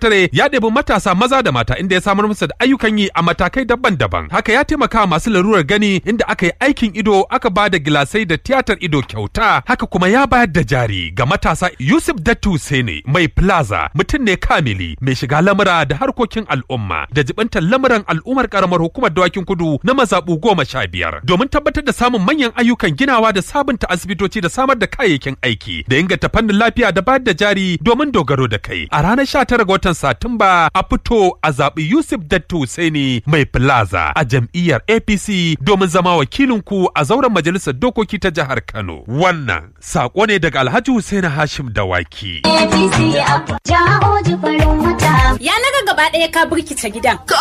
sakatare ya ɗebi matasa maza da mata inda ya samar musu da ayyukan yi a matakai daban-daban. Haka ya taimaka masu larurar gani inda aka yi aikin ido aka ba da gilasai da tiyatar ido kyauta. Haka kuma ya bayar da jari ga matasa Yusuf Dattu Sene mai plaza mutum ne kamili mai shiga lamura da harkokin al'umma da jibantar lamuran al'ummar karamar hukumar dawakin kudu na mazaɓu goma sha biyar domin tabbatar da samun manyan ayyukan ginawa da sabunta asibitoci da samar da kayayyakin aiki da inganta fannin lafiya da bayar da jari domin dogaro da kai a ranar sha tara ga watan satumba a fito a zaɓi yusuf dattu Hussaini mai plaza a jam'iyyar apc domin zama wakilinku a zauren majalisar dokoki ta jihar kano wannan saƙo ne daga alhaji Hussaini hashim dawaki APC a jawo jifarin wata. Ya naga gaba ɗaya ka birkice gidan. Ka